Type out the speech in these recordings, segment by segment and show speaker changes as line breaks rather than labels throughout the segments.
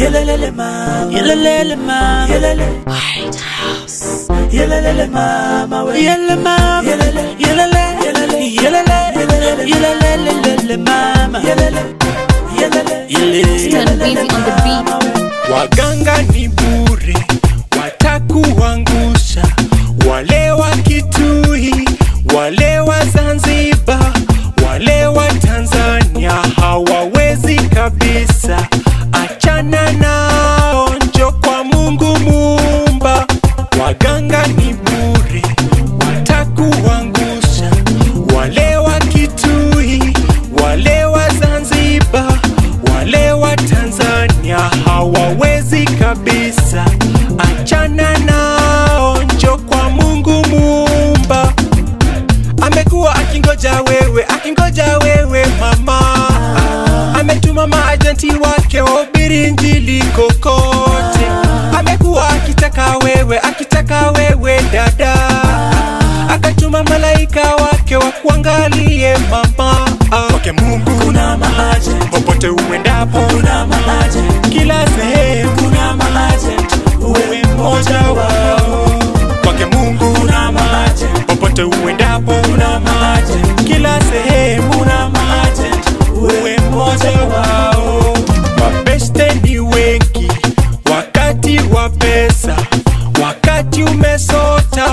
Yelelele mama, yelelele mama, yelele. White House. Yelelele mama, we. Yelele mama, yelele, yelele, yelele, yelele, yelele, yelele mama, yelele, yelele, yelele.
Turn busy on the beat.
Waganga ni bure, watakuangusha. Wale wa Kitui, wale wa Zanzibar, wale wa Tanzania hawawezi kabisa. Achana nao, njo kwa Mungu Muumba. Waganga ni bure, watakuangusha. Wale wa Kitui, wale wa Zanzibar, wale wa Tanzania hawawezi kabisa. Achana nao, njo kwa Mungu Muumba. Amekuwa akingoja wewe, akingoja wewe mama. Ametuma maajenti wake wahubiri injili kokote. Amekuwa akitaka wewe, akitaka wewe dada. Akatuma malaika wake wakuangalie mama. Kwake Mungu
Kuna maaje,
popote uendapo,
kuna maaje,
kila sehemu
kuna maaje,
uwe mmoja wao. Kwake Mungu
kuna maaje,
popote uendapo,
kuna maaje,
kila sehemu
kuna maaje,
uwe mmoja wao. Mabeste ni wengi wakati wa pesa, wakati umesota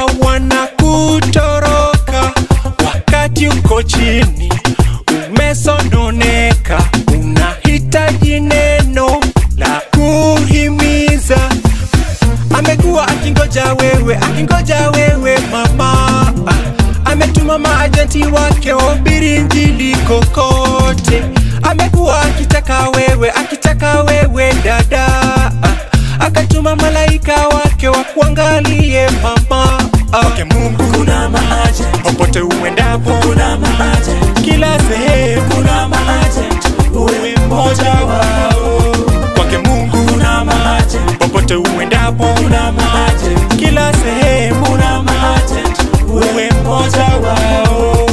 wanakutoroka, wakati uko chini umesononeka, unahitaji neno la kuhimiza. Amekuwa akingoja wewe, akingoja wewe mama. Ah, Ametuma maajenti wake wahubiri injili kokote. Amekuwa akitaka wewe, akitaka wewe dada. Ah, Akatuma malaika wake wakuangalie mama. Ah, Kwake Mungu
kuna maaje,
popote uendapo,
kuna maaje,
kila sehemu
kuna maaje,
uwe mmoja wao. Kwake Mungu
kuna maaje,
popote uendapo,
kuna maaje,
kila sehemu
kuna maaje,
uwe mmoja wao.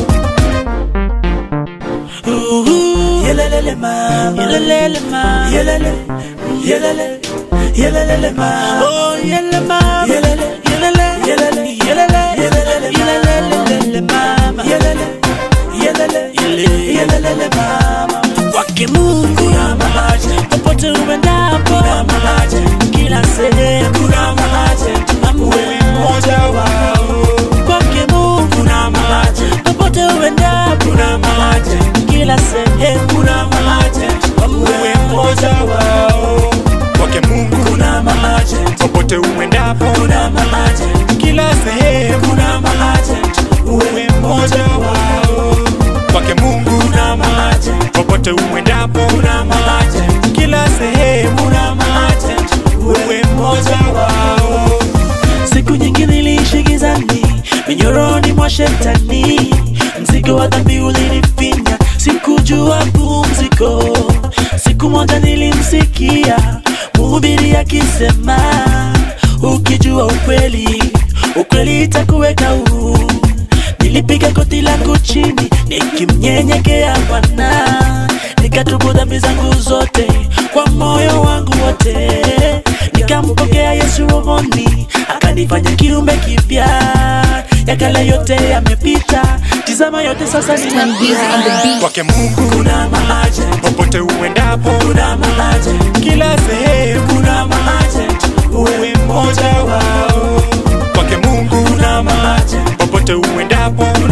Yelelele mama, yelelele mama, yelele, yelele, yelelele mama, oh yelele mama, yelele, yelele, yelele, yelele, yelele, yelelele mama, yelele, yelele, yelele, yelele mama. Kwake Mungu kuna maaje, popote uendapo kuna maaje, kila sehemu kuna maaje, uwe mmoja wao. Kwake Mungu kuna maaje, popote uendapo kuna maaje, kila sehemu kuna maaje,
uwe mmoja wao. Kwake Mungu
kuna maaje,
popote uendapo,
kuna maaje,
kila sehemu
kuna maaje,
uwe mmoja wao. Kwake Mungu
kuna maaje,
popote uendapo,
kuna maaje,
kila sehemu
kuna maaje,
uwe mmoja wao.
Siku nyingi niliishi gizani, minyoroni mwa shetani, mzigo wa dhambi ulinifinya, sikujua pumziko. Siku moja nilimsikia mhubiri akisema, ukijua ukweli, ukweli itakuweka huru. Nilipiga goti langu chini nikimnyenyekea Bwana, nikatubu dhambi zangu zote kwa moyo wangu wote, nikampokea Yesu rohoni, akanifanya kiumbe kipya. Ya kale yote yamepita, tizama yote sasa ni
Turn busy on the beat.
Kwake Mungu
Kuna maaje,
popote uendapo,
kuna maaje,
kila sehemu
kuna maaje,
uwe mmoja wao. Kwake Mungu
kuna maaje,
popote uendapo,